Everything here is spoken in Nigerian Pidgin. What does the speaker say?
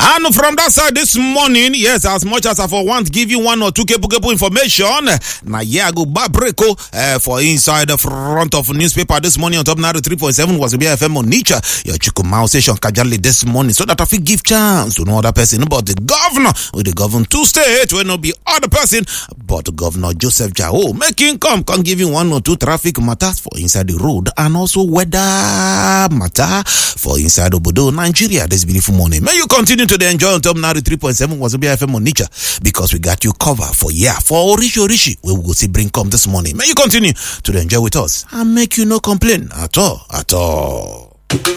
And from that side this morning, yes, as much as I for want give you one or two kepu kepu information, na yeah, I go back break uh, for inside the front of newspaper this morning on top now 3.7 was BFM on nature. Your Chukumau station Kajali this morning so that I fit give chance to no other person about the governor with the govern two state will not be other person but Governor Joseph Jao making come come give you one or two traffic matters for inside the road and also weather matter for inside Obodo, Nigeria this beautiful morning. May you continue to enjoy on top now 3.7 was BFM on nature because we got you cover for yeah for Orishi Orishi we will go see bring come this morning. May you continue to enjoy with us and make you no complain at all at all.